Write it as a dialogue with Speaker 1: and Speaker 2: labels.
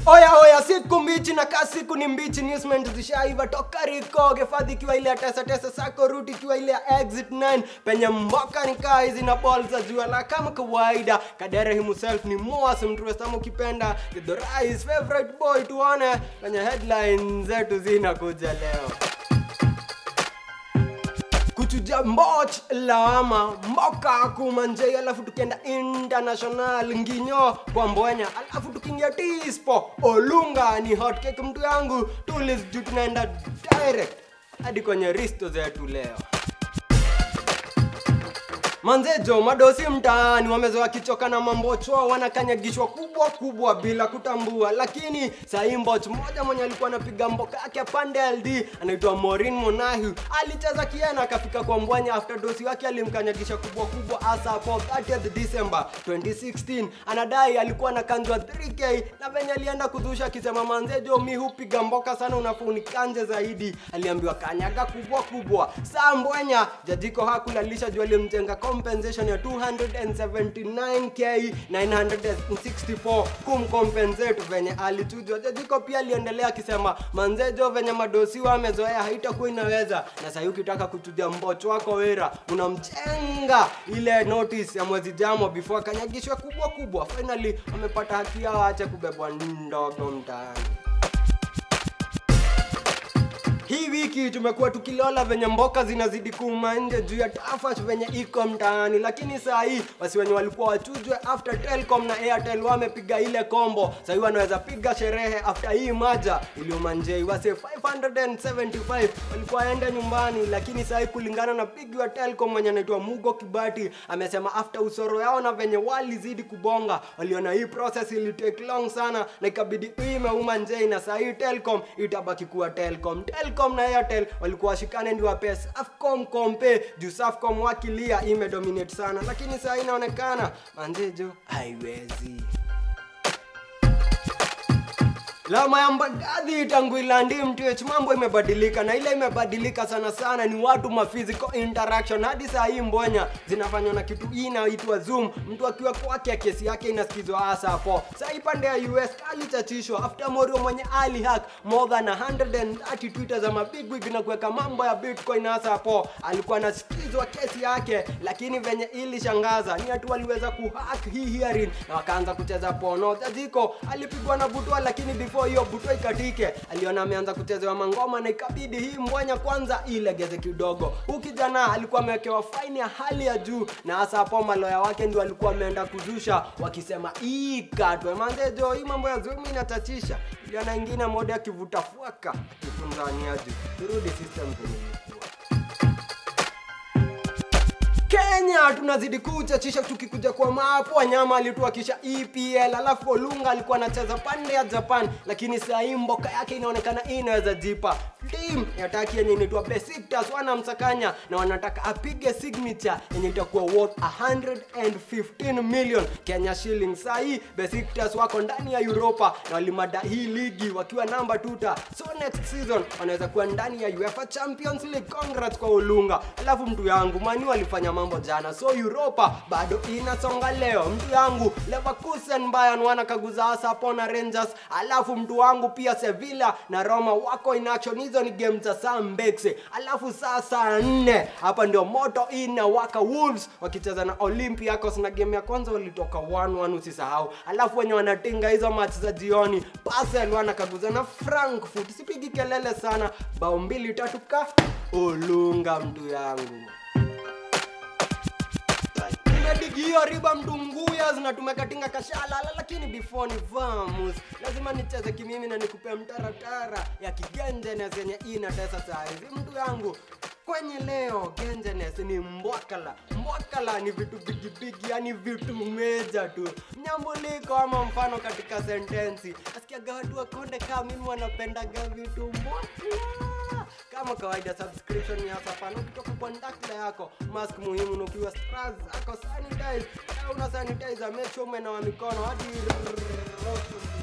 Speaker 1: oya oya siku mbichi na kaa siku ni mbichi newsment zishaiva toka riko gefadhi ikiwa ile ya tesa tesa sako ruti ikiwa ile ya exit 9 penye mboka ni kaa hizi na ball za jua la kama kawaida kadere himself ni moas mtuwesama ukipenda the rise favorite boy tuone penye headline zetu zinakuja leo kuchuja mboch lawama mboka kumanjei alafu tukienda international nginyo kwa mbwenya alafu tukiingia tispo olunga ni hotcake mtu yangu tulis juu tunaenda direct hadi kwenye risto zetu leo manzejo madosi mtaani wamezoa kichoka na mambochwa wanakanyagishwa kubwa kubwa bila kutambua lakini sahii mboch mmoja mwenye alikuwa anapiga mboka yake pande ld anaitwa morin monahu alicheza kiena akafika kwa mbwanya after dosi wake alimkanyagisha kubwa kubwa hasa hapo 30th december 2016 anadai alikuwa anakanjwa 3k na venye alienda kudhusha akisema manzejo mi hupiga mboka sana unafaa unikanje zaidi aliambiwa kanyaga kubwa kubwa saa mbwenya jajiko hakulalisha juu alimjenga compensation ya 279k 964 kumcompensate venye alichujwa jajiko pia aliendelea akisema manzejo venye madosiwa amezoea haitakuwa inaweza na sahii ukitaka kuchuja mbocho wako wera unamchenga ile notice ya mwezi jamo before akanyagishwe kubwa kubwa finally wamepata haki yao ache kubebwa ndogo mtaani hii wiki tumekuwa tukilola venye mboka zinazidi kuuma nje juu ya tafash venye iko mtaani lakini saa hii wasi wenye walikuwa wachujwe after telcom na airtel wamepiga ile kombo sahii wanaweza piga sherehe after hii maja iliuma njei wase 575 walikuwa waende nyumbani lakini sahii kulingana na pigi wa telcom mwenye anaitwa mugo kibati amesema after usoro yao na venye walizidi kubonga waliona hii process ili take long sana na ikabidi hii imeuma njei na sahii telcom itabaki kuwa telcom telcom na airtel walikuwa washikane ndio wape safcom kompe juu safcom wakilia imedominate sana lakini saa hii inaonekana manzejo haiwezi lama ya mbadadhi tangu ilandi mtch mambo imebadilika na ile imebadilika sana sana ni watu ma physical interaction hadi saa hii mbonya zinafanywa na kitu hii inaitwa zoom mtu akiwa kwake kesi yake inasikizwa hasa hapo saa hii pande ya us alichachishwa after morio mwenye ali hack more than 130 twitter za mabigwig na kuweka mambo ya bitcoin hasa hapo alikuwa anasikizwa kesi yake lakini venye ilishangaza ni watu waliweza kuhack hii hearing na wakaanza kucheza pono jajiko alipigwa na butwa lakini before hiyo butwa ikatike aliona ameanza kuchezewa mangoma na ikabidi hii mbwanya kwanza ilegeze kidogo huu kijana alikuwa amewekewa faini ya hali ya juu na hasa hapo maloya wake ndio alikuwa ameenda kuzusha wakisema ikatwe manzejo hii mambo ya zumi inatachisha iliana ingine moja akivuta fuaka akifunzaniaji turudi system zenye ilikuwa kenya tunazidi kuchachisha tukikuja kwa mapo wanyama alituakisha epl alafu olunga alikuwa anacheza pande ya japan lakini sahii mboka yake inaonekana inaweza jipa tim ya taki yenye inaitwa besiktas wanamsakanya na wanataka apige signature yenye itakuwa worth 115 million kenya shilling sahii besiktas wako ndani ya europa na walimada hii ligi wakiwa namba tuta so next season wanaweza kuwa ndani ya uefa champions league congrats kwa olunga alafu mtu yangu mani walifanya mambo jana so europa bado inasonga leo mtu yangu leverkusen bayern wanakaguza hasa hapo na rangers alafu mtu wangu pia sevilla na roma wako in action hizo ni game za saa mbekse alafu saa saa nne hapa ndio moto inawaka wolves wakicheza na olympiacos na game ya kwanza walitoka 1-1 usisahau alafu wenye wanatinga hizo match za jioni basel wanakaguza na frankfurt sipigi kelele sana bao mbili tatu ka olunga mtu yangu digi hiyo riba mdunguya zinatumekatinga kashalala lakini before ni vamus lazima nicheze kimimi na nikupe mtaratara ya kigenjenes yenye inatesa saizi mtu yangu kwenye leo genjenes ni mbwakala mbwakala ni vitu bigibigi yani vitu meja tu mnyambuliko ama mfano katika sentensi asikiaga watu wakonde kaa mimi wanapendaga vitu mbwakala kama kawaida subscription ya sapana ukitoka kwa ndakla yako mask muhimu na ukiwa stras ako sanitize na una sanitizer make sure umenawa mikono hadi